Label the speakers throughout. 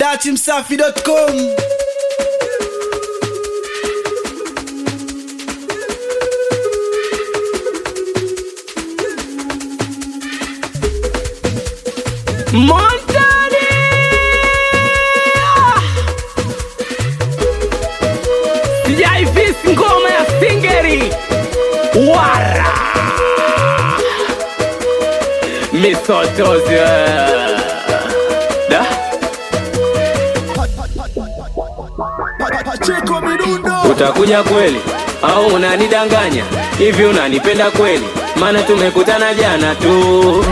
Speaker 1: datimsafi.com
Speaker 2: Montani! Sijaifisi ngoma ya singeri wara misotozi da
Speaker 1: Pacheko midundo
Speaker 2: utakuja kweli au unanidanganya hivi unanipenda kweli maana tumekutana jana tu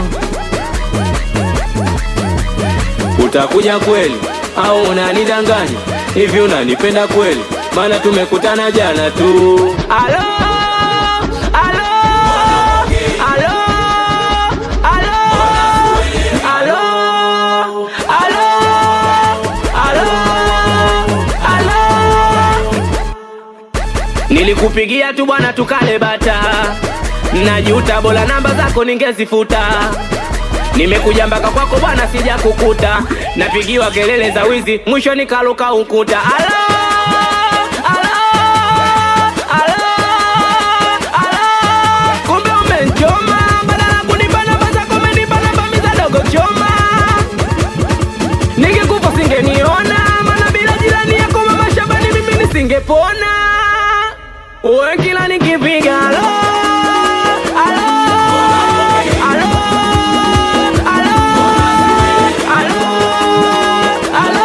Speaker 2: utakuja kweli au unanidanganya hivi unanipenda kweli maana tumekutana jana tu alo alo alo alo alo alo alo alo nilikupigia tu bwana tukale bata najuta bora namba zako ningezifuta nimekuja mpaka kwako bwana sija kukuta napigiwa kelele za wizi mwisho nikaluka ukuta alo alo alo alo kumbe umenchoma badala kunipa namba zako umenipa namba mizadogo choma ningekufa singeniona maana bila jirani yako mama shabani mimi nisingepona uwe kila nikipiga alo alo alo alo alo alo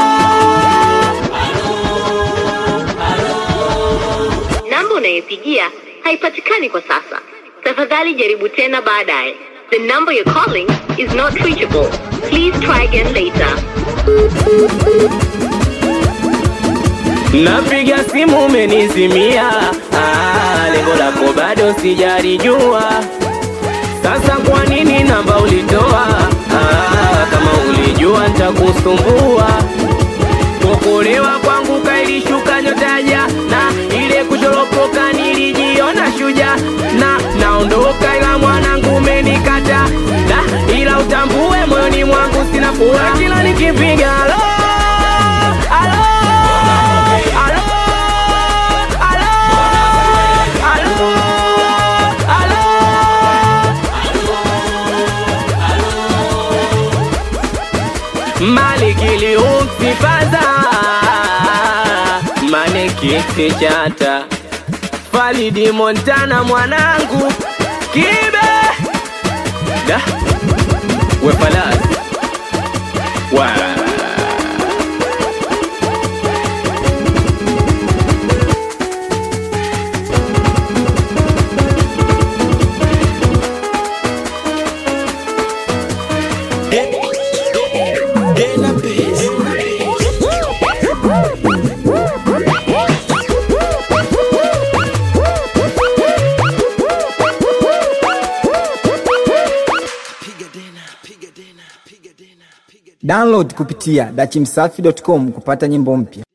Speaker 3: Namba unayopigia haipatikani kwa sasa. Tafadhali jaribu tena baadaye. The number you're calling is not reachable. Please try again later.
Speaker 2: napiga simu umenizimia ah, lengo lako bado sijalijua sasa kwa nini namba ulitoa ah, kama ulijua ntakusumbua kuokolewa kwangu kailishuka nyotaja na ile kuchoropoka nilijiona shuja na naondoka ila mwanangu umenikata na ila utambue moyoni mwangu sina furaha kila nikipiga alo alo alo alo alo alo malikiliuksifaza manekiti chata falidi montana mwanangu kibe da wefalasi wa
Speaker 4: Download kupitia dachimsafi.com kupata nyimbo mpya.